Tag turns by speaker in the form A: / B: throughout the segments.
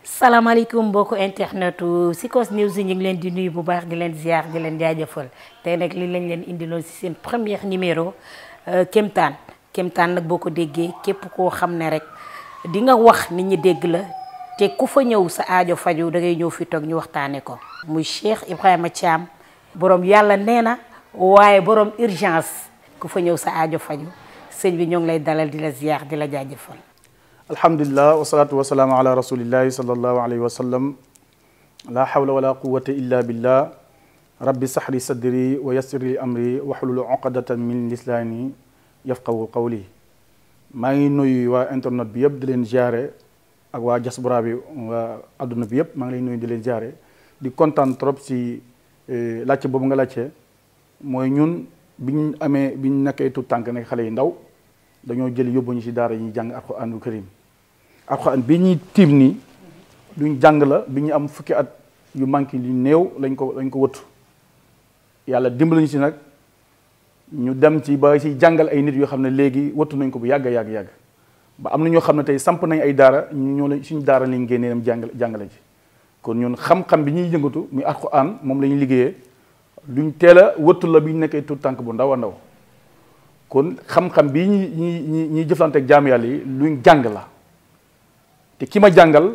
A: salaamaaleykum mbokku internetu Secours News ñu ngi leen di nuyu bu baax di leen ziar di leen jaajëfal tey nag li lañ leen indiloon si seen premier numéro Kéemtaan Kéemtaan nag boo ko déggee képp koo xam ne rek di nga wax nit ñi dégg la te ku fa ñëw sa aajo faju da ngay ñëw fi toog ñu waxtaane ko muy Cheikh Ibrahima Thiam borom yàlla nee na waaye borom urgence ku fa ñëw sa aajo faju sëñ bi ñoo ngi lay dalal di la ziar di la jaajëfal.
B: alhamdulillah wasalaatu wasalaamu ala rasulillahi sallallahu alayhi wa sallam la hawla wala quwata illa billah rabbi sahli sadri wa yassir li amri wahlul uqdatan min lisaani yafqahu qawli maa ngi nuyu waa internet bi yëpp di leen jaare ak waa diaspora bi waa adduna bi yëpp maa ngi lay nuyu di leen jaare di kontaan trop si laajte boobu nga laajte mooy ñun biñ amee biñ nekkee tout tànk nekk xale yi ndaw dañoo jël yóbbu ñu si daara yi ñuy jàng alxuraanul karim alxuraan bi ñuy tiim nii duñ jàng la bi ñu am fukki at yu manqué yu néew lañ ko lañ ko wëttu yàlla dimbali ñu si nag ñu dem ci ba si jàngal ay nit yoo xam ne léegi wëttu nañ ko bu yàgg yàgg yàgg ba am na ñoo xam ne tey samp nañ ay daara ñu ñoo la suñu daara lañ génnee dem jàngale jàngale ji kon ñun xam-xam bi ñuy yëngatu muy alxuraan moom la ñuy liggéeyee luñ teel a wëttu la bi ñu nekkee tout tànk bu ndaw a ndaw kon xam-xam bii ñi ñi ñi ñuy jëflante ak jaam yàlla yi luñ jàng la te ki ma jàngal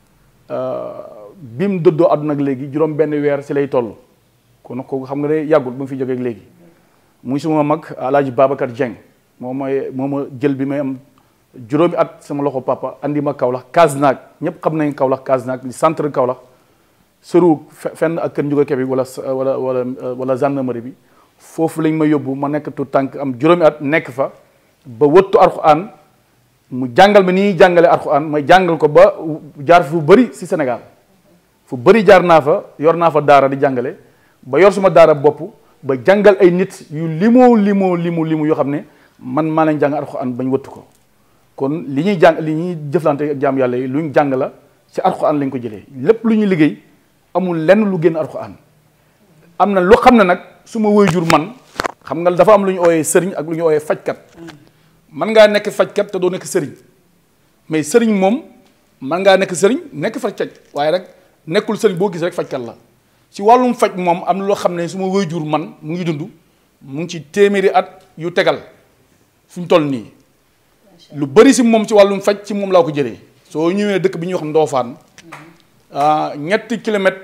B: bi mu dëddoo àdduna ak léegi juróom benn weer si lay toll kon kooku xam nga ne yàggul ba mu fi jógee ak léegi muy suma mag alaaji Babacar Dieng moom mooy moo ma jël bi may am juróomi at sama loxo papa andi ma Kaolack Kasnack ñëpp xam nañ Kaolack Kasnack li centre Kaolack sëru fenn ak kër Ndiouga Kébé wala wala wala wala gendarmerie bi foofu lañ ma yóbbu ma nekk tout tànk am juróomi at nekk fa ba wëttu alxuraan mu jàngal ma ni ñuy jàngale alxuraan ma jàngal ko ba jaar fu bëri si Sénégal fu bëri jaar naa fa yor naa fa daara di jàngale ba yor suma daara bopp ba jàngal ay nit yu limoo limoo limu limu yoo xam ne man maa leen jàng alxuraan bañ wëttu ko kon li ñuy jàng li ñuy jëflante ak jaam yàlla yi luñ jàng la si alxuraan lañ ko jëlee lépp lu ñuy liggéey amul lenn lu génn alxuraan am na lu xam ne nag su ma waajur man xam nga dafa am lu ñu ooyee sëriñ ak lu ñu ooyee fajkat man ngaa nekk fajkat te doo nekk sëriñ mais sëriñ moom man ngaa nekk sëriñ nekk fajkat waaye rek nekkul sëriñ boo gis rek fajkat la ci wàllum faj moom am na loo xam ne su ma waajur man mu ngi dund mu ngi ci téeméeri at yu tegal fu ñu toll nii lu bëri si moom ci wàllum faj ci moom laa ko jëlee soo ñëwee dëkk bi ñuy wax Ndofane ñetti kilomètre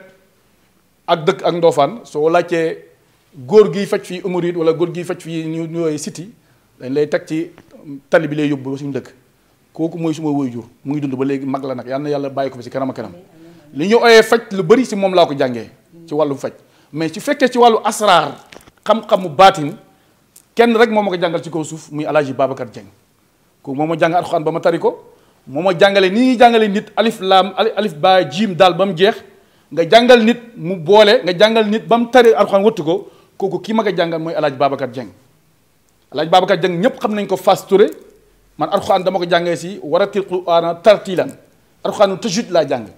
B: ak dëkk ak Ndofane soo laajtee góor giy faj fii umurit wala góor giy faj fii ñu ñëwee city dañ lay teg ci tali bi lay yóbbu ba suñu dëkk kooku mooy suma waajur mu ngi dund ba léegi mag la nag yal na yàlla bàyyi ko fi si kanam a kanam li ñu ooyee faj lu bëri si moom laa ko jàngee ci wàllu faj mais ci fekkee ci wàllu asraar xam-xamu baatin kenn rek moo ma ko jàngal ci kaw suuf muy alaaji Babacar Dieng kooku moo ma jàng alxuraan ba ma tari ko moo ma jàngale ni ñuy jàngale nit alif laam alif ba jiim daal ba mu jeex nga jàngal nit mu boole nga jàngal nit ba mu tari alxuraan wëttu ko kooku kii ma ko jàngal mooy alaaji Babacar Dieng alaaji Babacar Dieng ñëpp xam nañ ko Fass Touré man alxuraan dama ko jàngee si waratil qur'aana tartiilan alxuraanu tajwid laa jàng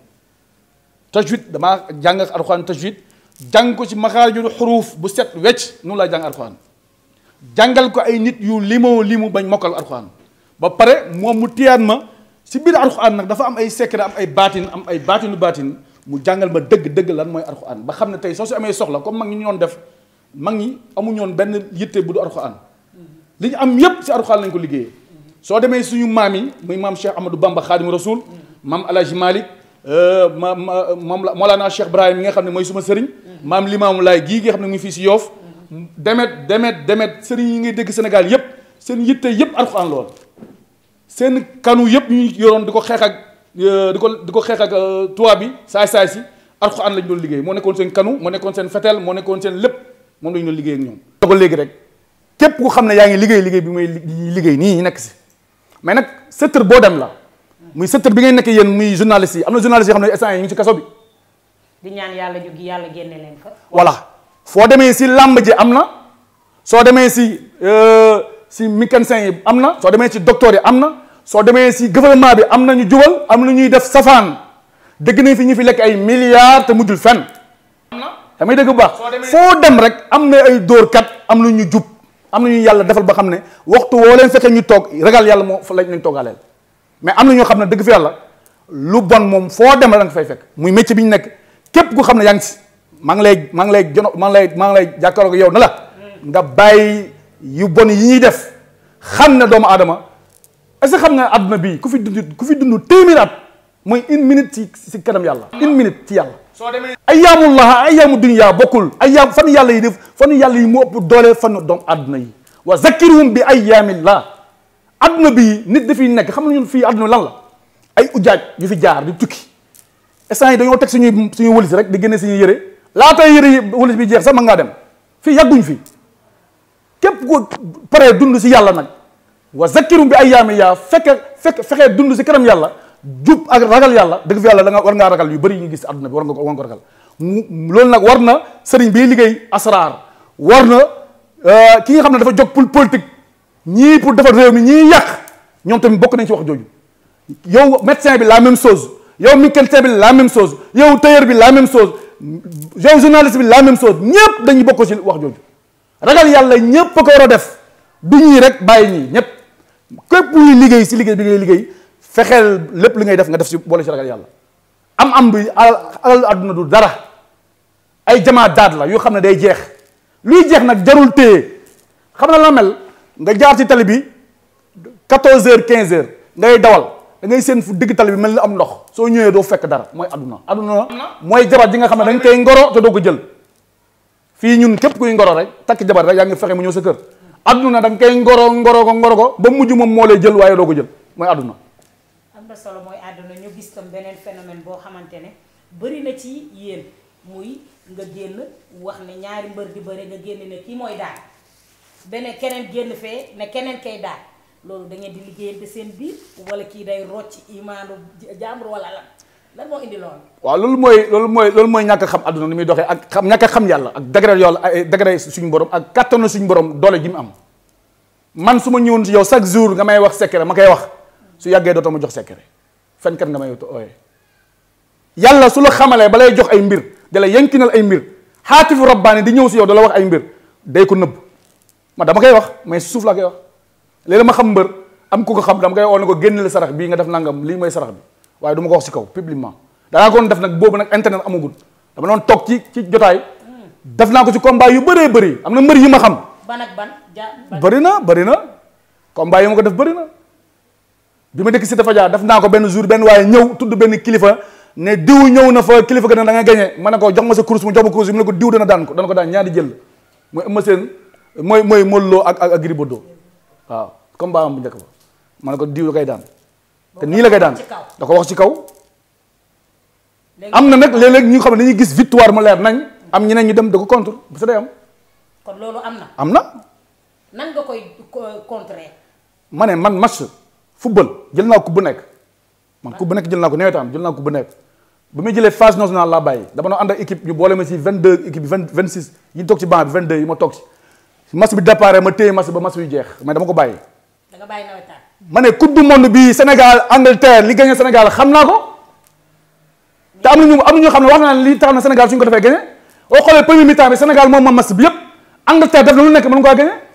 B: tajwid damaa jàng alxuraan tajwid jàng ko ci maxaarijul xuruuf bu set wecc noonu laa jàng alxuraan jàngal ko ay nit yu limoo limu bañ mokkal alxuraan ba pare moom mu téyaat ma si biir alxuraan nag dafa am ay secret am ay baatin am ay baatinu baatin mu jàngal ma dëgg-dëgg lan mooy alxuraan ba xam ne tey soo si amee soxla comme mag ñi ñu doon def mag ñi amuñu woon benn yitte bu du alxuraan li ñu am yépp si alxuraan lañ ko liggéeyee soo demee suñu maam yi muy maam Cheikh Ahmadou Bamba Xaadimu Rasul maam El Hadj Malick ma ma moom la Mawlana Cheikh Ibrahim yi nga xam ne mooy suma sëriñ maam Limaamu Laay gii nga xam ne mu ngi fii si Yoof demet demet demet sëriñ yi ngay dégg Sénégal yépp seen yitte yépp alxuraan lool seen kanu yépp ñu yoroon di ko xeex ak di ko di ko xeex ak tubaab bi saay saay si alxuraan lañ doon liggéey moo nekkoon seen kanu moo nekkoon seen fetel moo nekkoon seen lépp moom lañ doon liggéey ak ñoom ko léegi rek képp ku xam ne yaa ngi liggéey liggéey bi muy liggéey nii nekk si mais nag secteur boo dem la muy secteur bi ngay nekk yéen muy journaliste yi am na journaliste yoo xam ne instant yi ñu ngi ci kaso bi
A: di ñaan yàlla jóg yàlla génne leen fa.
B: voilà foo demee si làmb ji am na soo demee si si mécanicien yi am na soo demee si docteur yi am na soo demee si gouvernement bi am na ñu jubal am na ñuy def safaan dégg nañ fi ñu fi lekk ay milliards te mujjul fenn. am na damay dégg bu baax. foo dem rek am na ay dóorkat am na ñu jub am na ñu yàlla defal ba xam ne waxtu woo leen fekkee ñu toog ragal yàlla moo fa lañ leen toogaaleel mais am na ñoo xam ne dëgg fi yàlla lu bon moom foo dem la da nga fay fekk muy métier bi ñu nekk képp ku xam ne yaa ngi si maa ngi lay maa ngi lay jono maa ngi lay maa ngi lay jàkkaarloo yow na la nga bàyyi yu bon yi ñuy def xam ne doomu aadama est-ce que xam nga àdduna bii ku fi dund ku fi dund téeméer at mooy une minute ci si kanam yàlla une minute ci yàlla
C: soo demee
B: ayyaamullah ayyaamu dunya bokkul ayyaam fan yàlla yi def fan yàlla yi mu ëpp doole fan doomu àdduna yi wa zakirhum bi ayyaamillah àdduna bi nit dafiy nekk xam nga ñun fii àdduna lan la ay ujaaj yu fi jaar di tukki instant yi dañoo teg suñuy suñuy wëlis rek di génne suñuy yëre laata yëre yi wëlis bi jeex sax mën ngaa dem fii yàgguñ fi képp ko paree dund si yàlla nag wa zakirhum bi ayyaamillah fekk fekk fexee dund si kanam yàlla jub ak ragal yàlla dëgg fi yàlla da nga war ngaa ragal yu bëri yi ñu gis si àdduna bi war nga ko war nga ko ragal mu loolu nag war na sëriñ bi liggéey asraar war na ki nga xam ne dafa jóg pour politique ñii pour defar réew mi ñii yàq ñoom tamit bokk nañ ci wax jooju yow médecin bi la même chose yow mécanicien bi la même chose yow tailleur bi la même chose yow journaliste bi la même chose ñëpp dañuy bokk ci wax jooju ragal yàlla ñëpp a ko war a def du ñii rek bàyyi ñii ñëpp képp luy liggéey si liggéey bi ngay liggéey fexeel lépp li ngay def nga def si boole si ragal yàlla am am bi alal alal àdduna du dara ay jamaa daat la yoo xam ne day jeex luy jeex nag jarul téye xam na la mel nga jaar ci tali bi 14 heures 15 heures ngay dawal da ngay seen fu digg tali bi mel ni am ndox soo ñëwee doo fekk dara mooy àdduna àdduna mooy jabar ji nga xam ne da nga koy ngoro te doo ko jël fii ñun képp kuy ngoro rek takk jabar rek yaa ngi fexe mu ñëw sa kër àdduna da nga koy ngoro ngoro ko ngoro ko ba mujj moom moo lay jël waaye doo ko jël mooy àdduna
A: am na solo mooy àdduna ñu gis tam beneen phénomène boo xamante ne bëri na ci yéen muy nga génn wax ne ñaari mbër di bëri nga génn ne kii mooy daan beneen keneen génn fee ne keneen kay daan loolu da ngeen di liggéeyante seen biir wala kii day rocc imaanu jàmbur wala lan lan moo indi loolu.
B: waaw loolu mooy loolu mooy loolu mooy ñàkk a xam àdduna ni muy doxee ak xam ñàkk a xam yàlla ak degré yàlla ay degré suñu borom ak kattanu suñu borom doole ji mu am man su ma ñëwoon ci yow chaque jour nga may wax secret ma koy wax su yàggee dootoo ma jox secret fenkat nga may ooye yàlla su la xamalee ba lay jox ay mbir da la yankinal ay mbir xaatifu rabbaani di ñëw si yow da la wax ay mbir day ko nëbb ma dama koy wax mais si suuf laa koy wax léegi ma xam mbër am ku ko xam dama koy oo ne ko génne la sarax bii nga def nangam lii mooy sarax bi waaye du ma ko wax si kaw publiquement danaa ko doon def nag boobu nag internet amagul dama doon toog ci ci jotaay def naa ko ci combat yu bëree bëri am na mbër yi ma xam
A: ban ak ban ja ban
B: bëri na bëri na combat yi ma ko def bëri na bi ma dëkk si dafa jaar def naa ko benn jour benn waaye ñëw tudd benn kilifa ne diw ñëw na fa kilifa ga ne da nga gagné ma ne ko jox ma sa course mu jox ma course mu ne ko diw dana daan ko dana ko daan ñaari jël mooy Eumeu Sène mooy mooy Modou Lo ak ak ak Gris Bordeaux waaw combat am bu njëkk ba ma ne ko diw da koy daan te nii la koy daan
A: ci kaw.
B: da ko wax ci kaw
A: léegi
B: am na nag léeg-léeg ñu xam ne dañuy gis victoire mu leer nañ am ñeneen ñu dem da ko contre bu sa day am
A: kon loolu am na
B: am na
A: nan nga koy co- contrer
B: ma ne man match football jël naa ko bu nekk man coupe bu nekk jël naa ko nawetaan jël naa ko bu nekk bu muy jëlee phase nationale laa bàyyi dama doon ànd ak équipe ñu boole ma si 22 équipe bi 20 26 yi toog ci banc bi 22 yi ma toog ci match bi départ ma téye match ba match bi jeex mais dama ko bàyyi.
A: da nga bàyyi nawetaan
B: ma ne coupe du monde bi Sénégal Angleterre li gagné Sénégal xam naa ko te am na ñu am na ñoo xam ne wax naa ne li tax na Sénégal suñ ko defee gagné boo xoolee premier mi-temps bi Sénégal moom moom match bi yëpp Angleterre def na lu nekk mën nga koo gagné.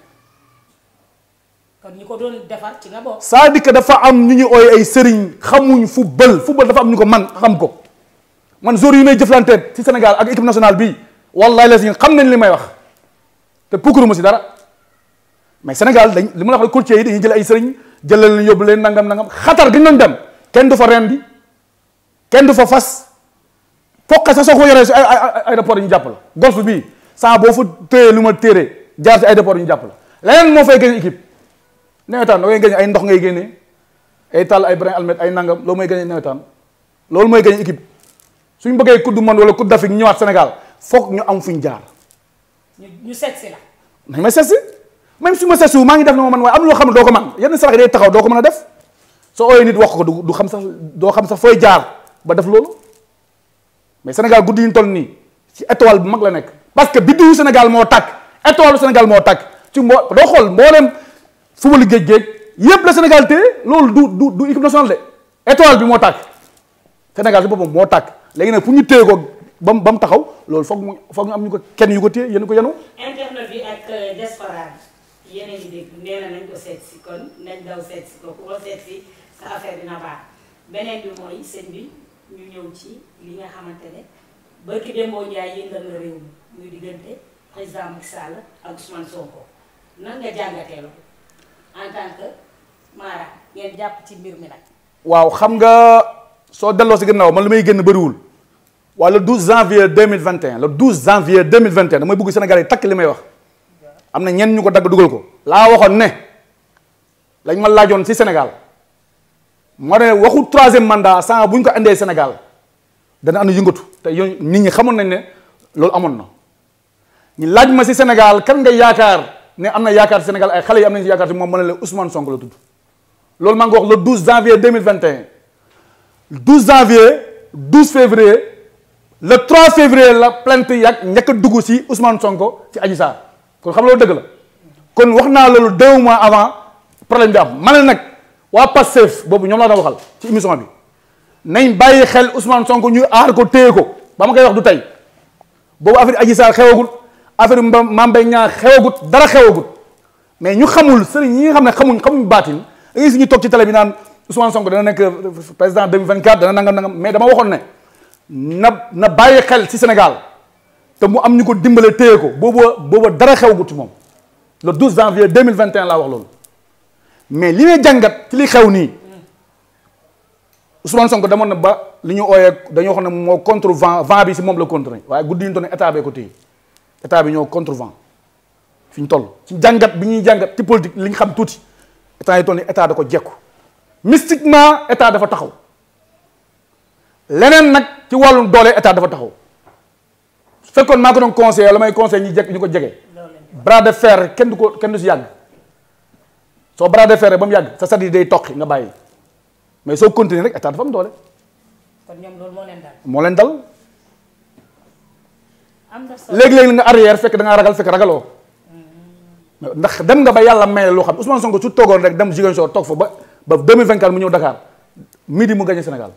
A: kon ñi ko doon defar ci nga bokk
B: c'est-à-dire que dafa am ñu ñu ooy ay sëriñ xamuñ football football dafa am ñu ko man xam ko man jour yi may jëflante ci Sénégal ak équipe nationale bi wallahi la si xam nañ li may wax te pukkuru ma si dara mais Sénégal dañ li ma la wax courtier yi dañuy jël ay sëriñ jëlal leen yóbbu leen nangam nangam xatar gi ñu doon dem kenn du fa rendi kenn du fa fas foqe sa soo ko yoree si ay ay aéroport yi ñu jàpp la golf bii saa boo fa téye lu ma téere jaar si aéroport yi ñu jàpp la leneen moo fay gën équipe nawetaan da ngay gagné ay ndox ngay génnee ay tàll ay brin almet ay nangam loolu mooy gagné nawetaan loolu mooy gagné équipe suñ bëggee coupe du monde wala coupe d'Afrique ñu ñëwaat Sénégal foog ñu am fuñ jaar
A: ñu ñu seet si la
B: nañ ma seet si même su ma seet si maa ngi def na ma man waaye am na loo xam ne doo ko man yenn sarax yi day taxaw doo ko mën a def soo ooyee nit wax ko du du xam sax doo xam sax fooy jaar ba def loolu mais Sénégal guddi yi ñu toll nii ci étoile bu mag la nekk parce que biddiwu Sénégal moo tàkk étoile bu Sénégal moo tàkk ci mbo doo xool mbooleem football géej géej yépp la Sénégal téye loolu du du du équipe nationale de étoile bi moo tàkk Sénégal si boppam moo tàkk léegi nag fu ñu téye ko ba mu ba mu taxaw loolu foog mu foog ñu am ñu ko kenn yu ko téye yéen ko yenu
A: internet bi ak diaspora bi yéen a ngi dégg nee na nañ ko seet si kon nañ daw seet si ko ku ko seet si sa affaire dina baax beneen bi mooy sëñ bi ñu ñëw ci li nga xamante ne barki Demba Ndiaye yëngal na réew mi muy diggante président Macky Sall ak Ousmane Sonko nan nga jàngatee loolu en tant que Mara ngeen jàpp ci mbir mi nag.
B: waaw xam nga soo delloo si gannaaw man li may génn bëriwul waaye le 12 janvier 2021 le 12 janvier 2021 damay bëgg Sénégal yi takk li may wax am na ñenn ñu ko dagg dugal ko. laa waxoon ne lañ ma laajoon si Sénégal moo ne waxu troisième mandat sans bu ñu ko indee Sénégal dana am yëngatu te yow nit ñi xamoon nañ ne loolu amoon na ñu laaj ma si Sénégal kan nga yaakaar ne am na yaakaar Sénégal ay xale yi am nañ si yaakaar si moom ma ne la Ousmane Sonko la tudd. loolu maa ngi wax le 12 janvier 2021 12 janvier 12 février le 3 février la plainte yàgg njëkk a dugg si Ousmane Sonko ci Adji Sarr kon xam loolu dëgg la kon wax naa loolu deux mois avant problème bi am ma ne nag waa Pastef boobu ñoom laa doon waxal ci émission bi nañ bàyyi xel Ousmane Sonko ñu aar ko téye ko ba ma koy wax du tey boobu affaire Adji Sarr xewagut affaire Mame Mbaye Niang xewagut dara xewagut mais ñu xamul sëriñ ñi nga xam ne xamuñ xamuñ baatin da ngay si ñu toog ci télé bi naan Ousmane Sonko dana nekk président 2024 dana nangam nangam mais dama waxoon ne na na bàyyi xel ci Sénégal te mu am ñu ko dimbale téye ko booba booba dara xewagut ci moom le 12 janvier 2021 laa wax loolu mais li may jàngat ci li xew nii Ousmane Sonko demoon na ba li ñu ooyee dañoo xam ne moo contre vent vent bi si moom la contre waaye guddi ñu toll ne état bee ko téye état bi ñoo contre vent fi ñu toll ci jàngat bi ñuy jàngat ci politique li ñu xam tuuti état yi toll ni état da ko jekku mystiquement état dafa taxaw leneen nag ci wàllum doole état dafa taxaw su fekkoon maa ko doon conseillé la may conseillé ñi jekk ñu ko jege bras de fer kenn du ko kenn du si yàgg soo bras de fer ba mu yàgg sa sat yi day toqi nga bàyyi mais soo continuer rek état dafa am doole
A: kon ñoom loolu moo leen dal.
B: moo leen dal
A: am na solo
B: léegi-léegi nga arrière fekk da ngaa ragal fekk ragaloo ndax dem nga ba yàlla may loo xam Ousmane Sonko su toogoon rek dem Ziguinchor toog fa ba ba 2024 mu ñëw Dakar midi mu gagné Sénégal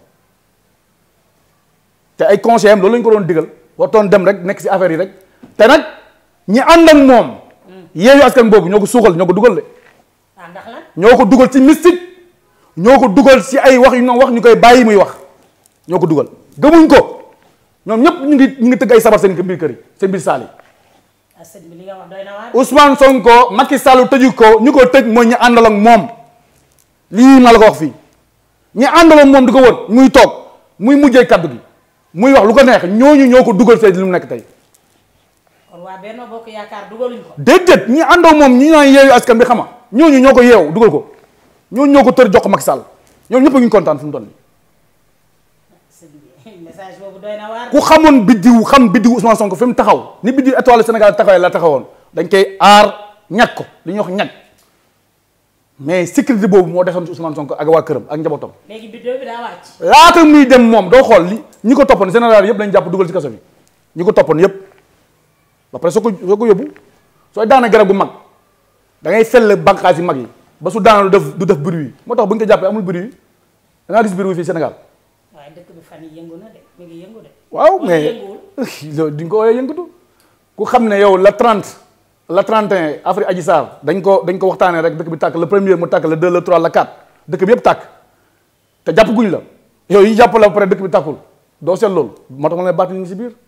B: te ay conseillers am loolu la ñu ko doon digal waxtoon dem rek nekk si affaire yi rek te nag ñi ànd ak moom yeeyu askan boobu ñoo ko suuxal ñoo ko dugal de
A: ah ndax lan
B: ñoo ko dugal ci mystique ñoo ko dugal si ay wax yu ñu wax ñu koy bàyyi muy wax ñoo ko dugal gëmuñ ko ñoom ñëpp ñu ngi ñu ngi tëgg ay sabar seen biir kër yi seen biir saal yi
A: ah sëñ bi li nga wax doy na waar.
B: Ousmane Sonko Macky Sall tëju ko ñu ko tëj mooy ñi àndal ak moom lii ma la ko wax fii ñi àndal ak moom di ko wër muy toog muy mujjee kaddu gi muy wax lu ko neex ñooñu ñoo ko dugal fee li mu nekk tey
A: kon waa Benno Bokk Yaakaar dugaluñ ko.
B: déedéet ñi àndoo moom ñi naan yeewu askan bi xama ñooñu ñoo ko yeew dugal ko ñooñu ñoo ko tër jox ko Macky Sall ñoom ñëpp a ngi kontaan fu mu toll nii
A: sëñ bi message boobu doy na waar.
B: ku xamoon biddiw xam biddiw Ousmane Sonko fi mu taxaw ni biddiw étoile Sénégal taxawee la taxawoon dañ koy aar ñag ko li ñuy wax ñag mais sécurité boobu moo desoon ci Ousmane Sonko ak waa këram ak njabootam
A: léegi biddew bi daa wàcc.
B: laata muy dem moom doo xool li ñi ko toppoon général yëpp lañ jàpp dugal ci kaso bi ñi ko toppoon yëpp ba pare soo ko soo ko yóbbu sooy daana garab gu mag da ngay fell bànqaas yi mag yi ba su daana du def du def bruit moo tax bu ñu ko jàppee amul bruit da ngaa gis bruit fii Sénégal
A: waaye dëkk bi fan yi yëngu na de mi ngi yëngu de.
B: waaw
A: Wala
B: mais
A: yënguwul.
B: loolu di nga ko woowee yëngatu ku xam ne yow la 30 la 31 Afrique Adji Sarr dañ ko dañ ko waxtaanee rek dëkk bi tàkk le premier mu tàkk le 2 le 3 le 4 dëkk bi yëpp tàkk te jàpp guñ la yow yi jàpp la ba pare dëkk bi tàkkul doo seet loolu moo tax ma ne baat ñu ngi si biir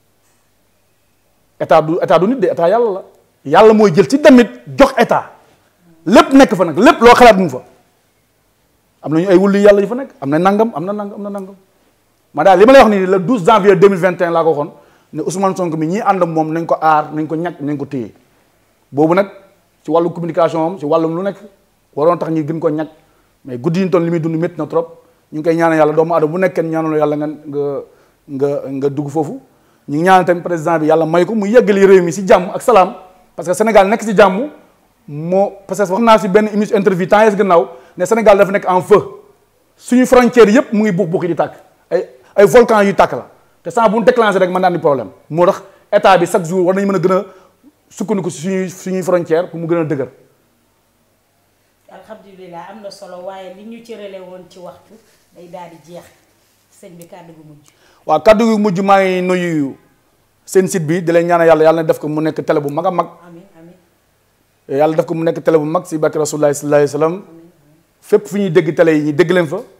B: état du état du nit de état yàlla la yàlla mooy jël ci damit jox état lépp nekk fa nag lépp loo xalaat mu fa am nañu ay wulli yàlla yu fa nekk am na nangam am na nangam am na nangam ma daal li ma lay wax nii le 12 janvier 2021 laa ko waxoon ne Ousmane Sonko mi ñii ànd ak moom nañ ko aar nañ ko ñàkk nañ ko téye boobu nag ci wàllu communication am ci wàllum lu nekk waroon tax ñi gën ko ñàkk mais guddi yi toon li muy dund métti na trop ñu ngi koy ñaanal yàlla doomu aadama bu nekk kenn ñaanal yàlla nga nga nga nga dugg foofu ñu ngi ñaanal tamit président bi yàlla may ko mu yeggali réew mi si jàmm ak salaam parce que Sénégal nekk si jàmm moo parce que wax naa si benn émission interview temps yées gannaaw ne Sénégal dafa nekk en feu suñu frontière yëpp mu ngi buux buux di tàkk ay ay volcan yu tàkk la te sans bu ñu déclenché rek mën naa ni problème moo tax état bi chaque jour war nañu mën a gën a sukkandiku si suñuy suñuy frontière pour mu gën a dëgër
A: alhamdulilah am na solo waaye li ñu cërale woon ci waxtu day daal di jeex sëñ bi kàddu gu mujj.
B: waaw kaddu gu mujj maa ngi nuyu seen site bi di leen ñaanal yàlla yàlla na def ko mu nekk télé bu mag a mag
A: amin amin
B: yàlla def ko mu nekk télé bu mag si barke rasulullah sallallahu alayhi wa sallam fépp fu ñuy dégg télé yi ñu dégg leen fa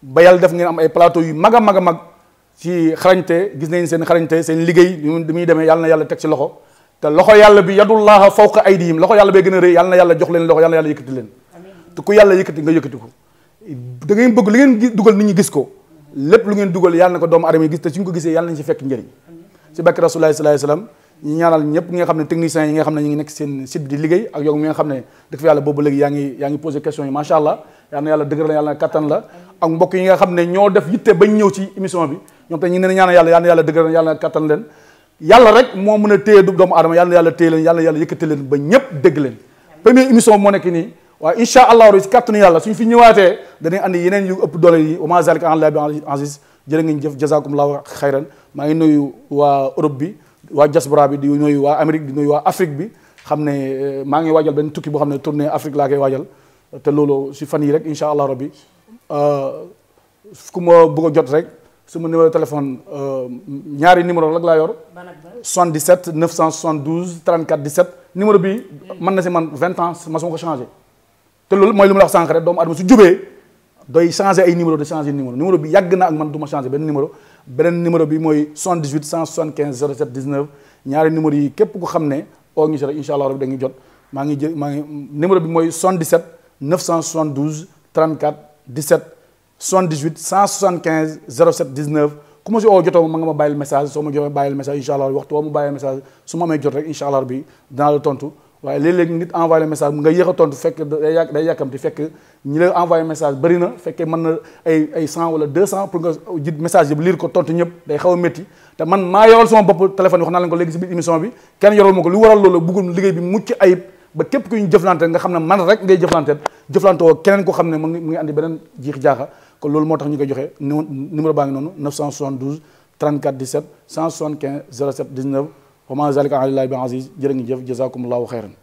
B: ba yàlla def ngeen am ay plateau yu mag a mag a mag ci xarañte gis nañ seen xarañte seen liggéey li muy demee yàlla na yàlla teg ci loxo te loxo yàlla bi yadullaha fawqa aydihim loxo yàlla bee gën a rëy yàlla na yàlla jox leen loxo yàlla na yàlla yëkkati leen te ku yàlla yëkkati nga yëkkati ko da ngeen bëgg li ngeen dugal nit ñi gis ko lépp lu ngeen dugal yàlla na ko doomu adama yi gis te suñ ko gisee yàlla nañ ci fekk njëriñ ci bakki rasulullahi sallallahu alayhi wasallam ñu ñaanal ñëpp ñi nga xam ne techniciens yi nga xam ne ñu ngi nekk seen site bi di liggéey ak yow mi nga xam ne dëgg fa yàlla boobu léegi yaa ngi yaa ngi posé question yi macha allah yàlla na yàlla dëgër la yàlla na kattan la ak mbokk yi nga xam ne ñoo def yitte bañ ñëw ci émission bi ñoom te ñu ne ñaanal yàlla yàlla na yàlla dëgër la yàlla na kattan leen yàlla rek moo mën a téye du doomu aadama yàlla na yàlla téye leen yàlla na yàlla yëkkati leen ba ñëpp dégg leen première émission moo nekk nii waaye incha allah si kattanu yàlla suñ fi ñëwaatee danañ andi yeneen yu ëpp doole yi wa ma zalika ala llahi bi aziz jërë ngeen jëf jazakumullahu xayran maa ngi nuyu waa Europe bi waa diaspora bi di nuyu waa Amérique di nuyu waa Afrique bi xam ne maa ngi waajal benn tukki boo xam ne tournée Afrique laa koy waajal te loolu si fan yi rek incha allah rabbi ku ma bëgg a jot rek sama numéro téléphone ñaari numéro rek laa yor 77 972 34 17 numéro bi mën na si man 20 ans ma suma ko changé te loolu mooy li ma la wax sànq rek doomu adama su jubee doy changé ay numéro de changé numéro numéro bi yàgg na ak man du ma changé benn numéro beneen numéro bi mooy 78 175 07 19 ñaari numéro yi képp ku xam ne oo ngi si rek incha allah rabbi da ngi jot maa ngi jë maa ngi numéro bi mooy 77 972 34 17 78 175 07 19 ku ma si oo jotoo ma nga ma bàyyil message soo ma joxee bàyyil message incha allah waxtu woo ma bàyyil message su ma amee jot rek incha allah rabbi dinaa la tontu waaye léeg-léeg nit envoyé message nga yéex a tontu fekk day yàq day yàkkamti fekk ñi la envoyé message bëri na fekkee mën na ay ay cent wala deux cent pour nga jit message yëpp lire ko tontu ñëpp day xaw a métti te man maa yoral sama bopp téléphone yi wax naa leen ko léegi si biir émission bi kenn yoral ma ko lu waral loolu bëggul liggéey bi mucc ayib ba képp ku ñu jëflante nga xam ne man rek ngay jëflante jëflante woo keneen ko xam ne mu ngi mu ngi andi beneen jiix jaaxa kon loolu moo tax ñu koy joxe numéro baa ngi noonu 972 34 17 175 07 19 wa ma zalika ala llahi bi aziz jërë ngi jëf jazakumullahu xayran